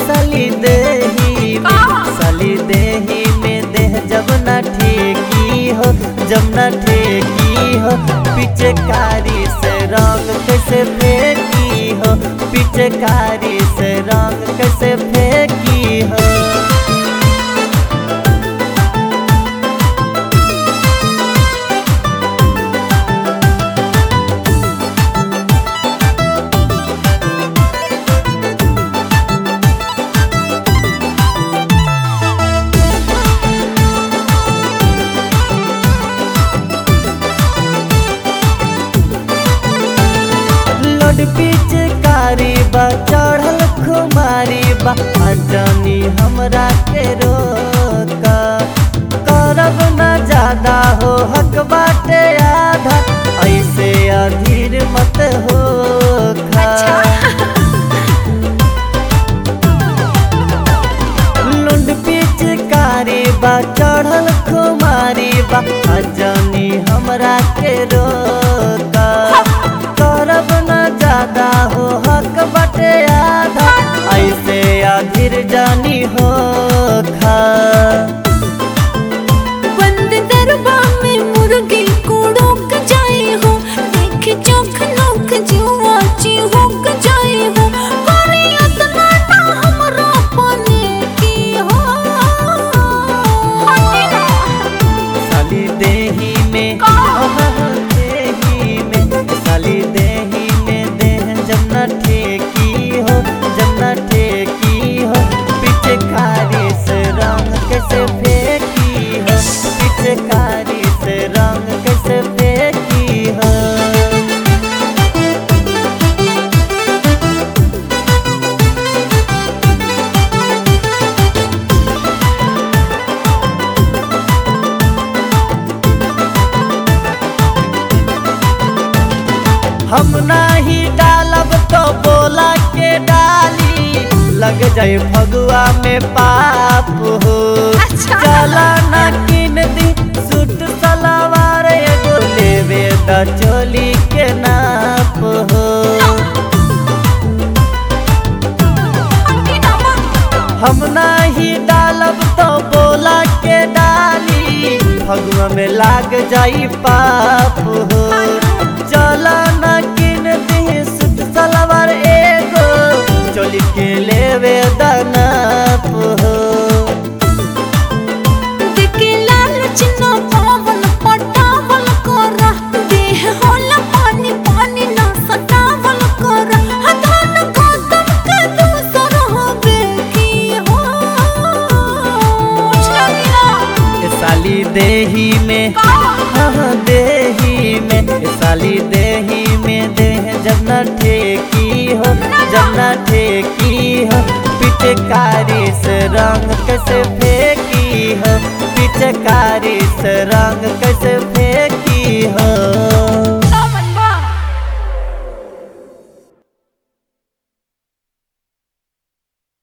साली देही में साली देही में देह जब न ठेकी हो जब न ठेकी हो पिचकारी से रंग कैसे फेंकी हो पिचकारी से रंग कैसे फेंकी हो लोड पिचकारी बा चढ़ल खुमारी बा अजनी हमरा के रोक करब न ज्यादा हो हक बाटे आधा ऐसे अधीर मत हो लुंड पिचकारी बा चढ़ल खुमारी बा अजनी हमरा के रोक करब न ज्यादा हो हक बटे आधा ऐसे अधीर जानी हो खा बंद दरबा में मुर्गी को रोक जाए हो देख चौक नौक जुआ चिहुक जाए हो करे इतना ना हमरा पाने की हो साली देही में आहा, देही में साली देही में देह जब न ठेकी हो जब न ठेकी हो पिचकारी से रंग कैसे फेंकी हो पिचकारी से रंग कैसे फेंकी हो हम नाही डालब तो बोला के डाली लग जाए फगुआ में पाप हो अच्छा। चला ना किन दी सूट सलवार एगो लेवे द चोली के नाप हो हम नाही डालब तो बोला के डाली फगुआ में लाग जाई पाप हो चला न किन दी सूट सलवार एगो चोली के लेवे दनाप हो देखे लालच ना पावन पटावल करा देह होला पानी पानी ना सटावल करा हथान गौतम के दूसर होबे की हो ए साली देही में हाँ देही में ए साली देही में देह जब न ठेकी हो जब न ठेकी हो पिचकारी से रंग कैसे फेंकी हो पिचकारी से रंग कैसे